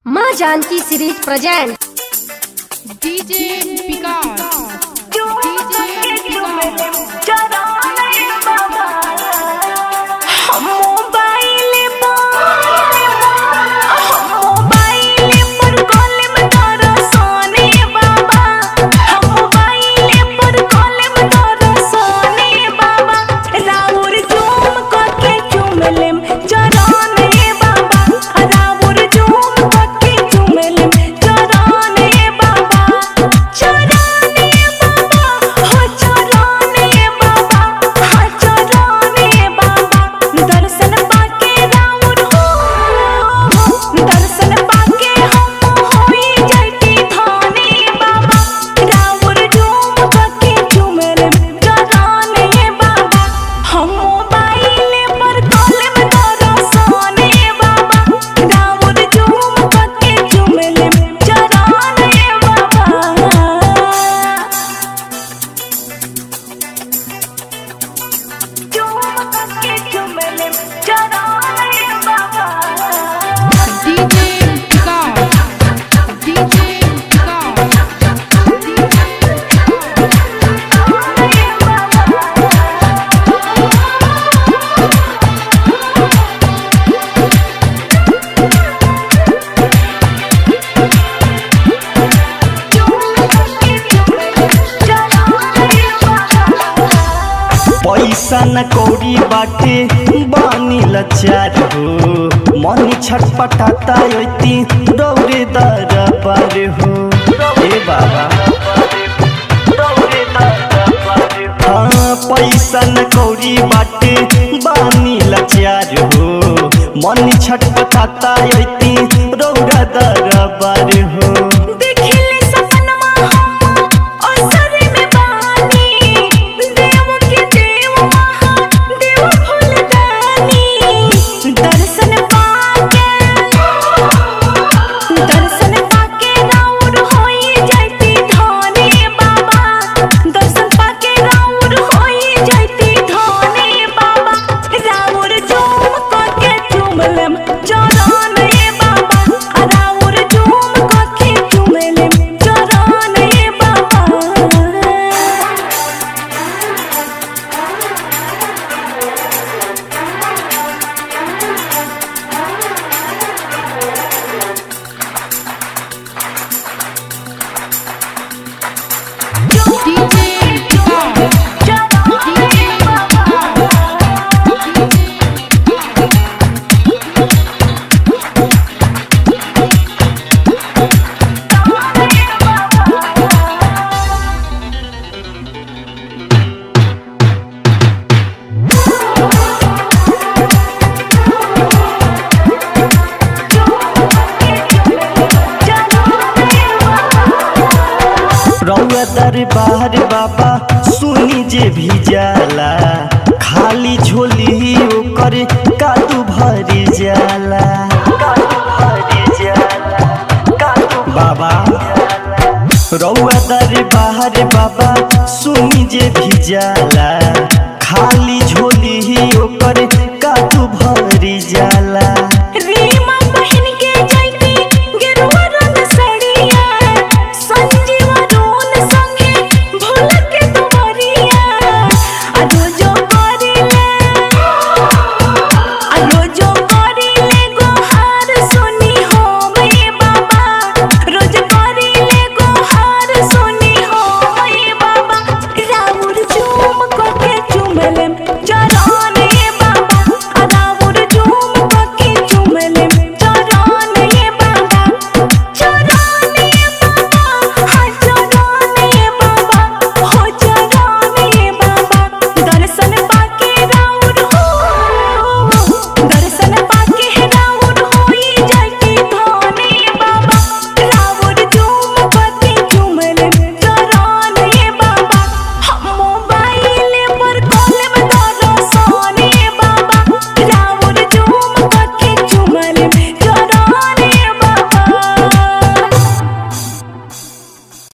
माँ Janaki series present DJ Vikas DJ Vikas दर्शन पाके राउर हो दर्शन पाके हम होई जैती धाने बाबा राउर झूम पके झूमर जगाने बाबा हम मोबाइल पर कॉल में दरसाने बाबा राउर झूम पके झूमर जगाने बाबा डीजे विकास डीजे विकास पैसा न कौड़ी बाटे बानी लचार हो मन छटपटाता यति दौरे दर पर हो ए बाबा हाँ पैसा न कौड़ी बाटे बानी लचार हो मन छटपटाता यति दौरा दर पर हो देखिले सपनमा हम असर में बानी देव के देव महा देव फुलदानी दर्शन पाके दर्शन पाके राउर होई जैती धाने बाबा दर्शन पाके राउर होई जैती धाने बाबा राउर झूम करके झूमलम जराने बाबा राउर झूम करके झूमलम जराने बाबा डीजे विकास डीजे रौआ दरबार बाबा सुनी जे भी जाला खाली झोली ओकर कादू भरी जाला बाबा रौआ दरबार बाबा सुनी जे भी जाला